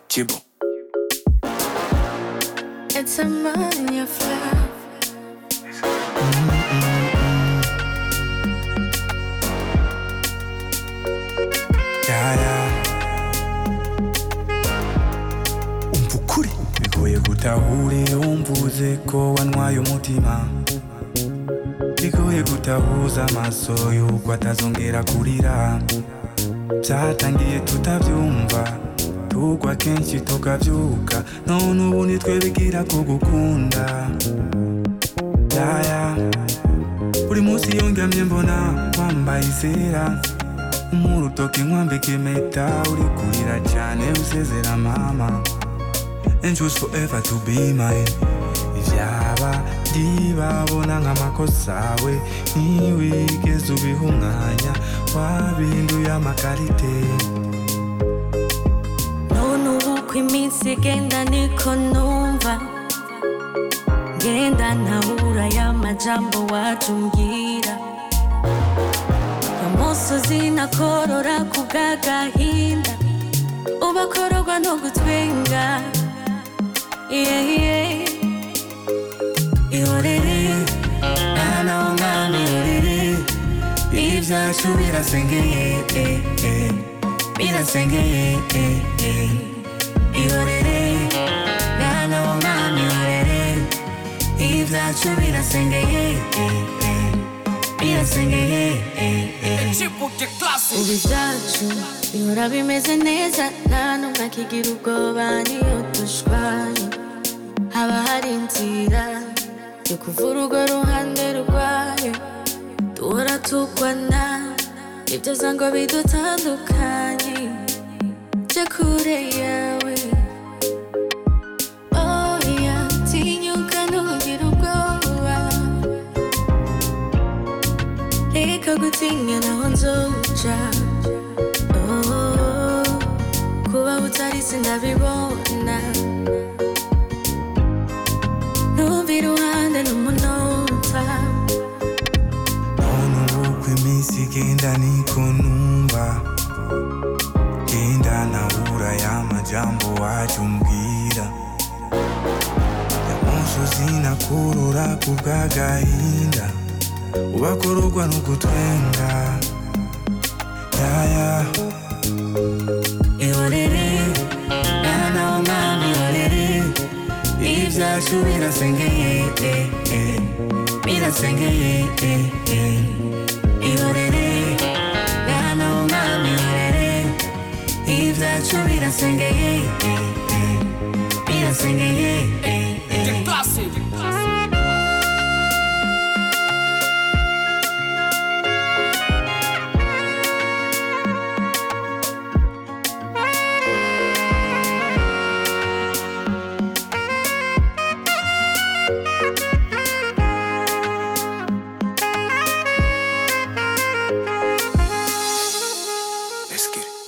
Chibo. It's a money affair. Yeah, yeah. Umva ukuri bigoye gutahure wumvuze ko wanywaye umutima bigoye gutahuza amaso y'uko atazongera kurira byatangiye tutabyumva tugwa kenshi tukabyuka none ubu nitwe bigira kugukunda yaya buri munsi yongamye mbona wambaye izera umurutoki nkwambika impeta uri kurira cyane usezera mama and choose forever to be mine ibyaba byibabona nk'amakosa awe ntiwigeze ubiha umwanya wabinduye amakarite None ubu uko iminsi igenda niko numva ngenda ntabura ya majambo wacu mbwira amusozi nakorora ku bw'agahinda ubakororwa no gutwenga yeah, yeah. ihorere naho nkamirire ibyacu birasengeye eh, eh, birasengeye eh, eh. ihorere naho nkamirire ibyacu birasengeye eh, eh, birasengeye eh, eh. ubu ibyacu bihora bimeze neza nta n'umwe akigira ubwoba niyo dushwanye haba hari inzira yo kuva urugo ruhande rwayo duhora tugwana ibyoza ngo bidutandukanye jya kure yawe oya tinyuka ntugire ubwoba reka gutinya naho nzoca Oh, kuba utari sinabibona ntumve iruhande n'umunota None ubu uko iminsi igenda niko numva genda nabura ya majambo wacu umbwira yamusozi nakurura ku bw'agahinda ubakororwa n'ugutwenga yaya ihorere naho mwami ihorere ibyacu birasengeye eh, eh, birasengeye eh, eh. ihorere naho mwami ihorere ibyacu birasengeye eh, eh, birasengeye eh, eh. Let's get it.